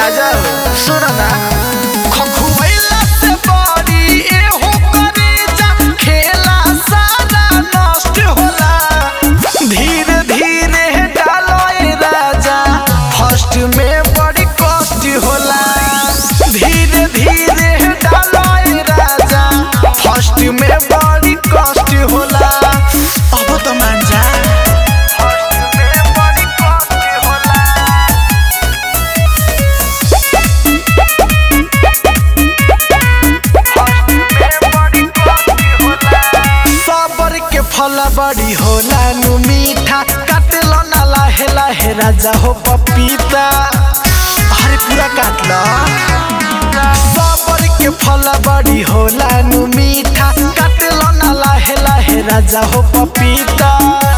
राजा सुन ना खखुवैला से बड़ी एहो करेजा खेला सारा नष्ट होला धीरे धीरे डालो ए राजा फर्स्ट में बड़ी कष्ट होला धीरे धीरे डालो ए राजा फर्स्ट में बड़ी कष्ट होला अब तो मान जा फर्स्ट में बड़ी कष्ट होला सबर के फल बड़ी होला नु मीठा काटलो ना लाहे लाहे राजा हो पपीता अरे पूरा काट लो सबर के फल बड़ी होला नु मीठा काटलो ना लाहे लाहे राजा हो पपीता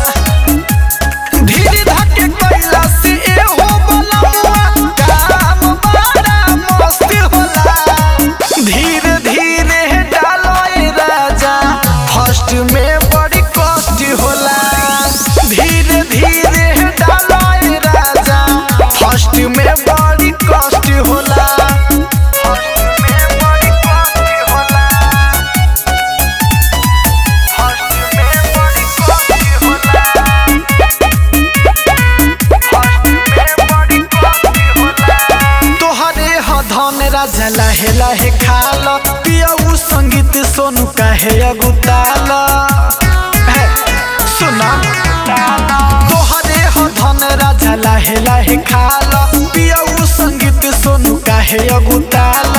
धीरे धके कैला से एहो बलवा काम बड़ा मस्त होला धीरे धीरे डालो ए राजा फर्स्ट में बड़ी कष्ट होला धीरे धीरे डालो ए राजा फर्स्ट में बड़ी कष्ट होला फर्स्ट में बड़ी कष्ट होला फर्स्ट में बड़ी कष्ट होला तोहरे ह धन राजा लाहे लाहे खाल पियऊ संगीत सोनू काहे अगुताल हे, सुना तोहरे ह धन राजा लाहे लाहे खाल पियऊ संगीत सोनू काहे अगुताल